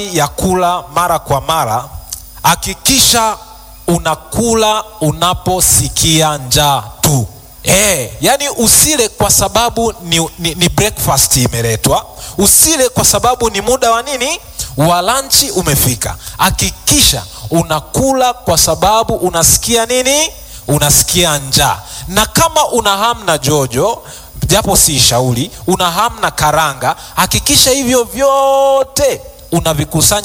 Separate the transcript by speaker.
Speaker 1: ya kula mara kwa mara, hakikisha unakula unaposikia njaa tu. E, yani usile kwa sababu ni, ni, ni breakfast imeletwa, usile kwa sababu ni muda wa nini wa lanchi umefika. Hakikisha unakula kwa sababu unasikia nini, unasikia njaa. Na kama una hamu na jojo, japo si shauri, una hamu na karanga, hakikisha hivyo vyote unavikusanya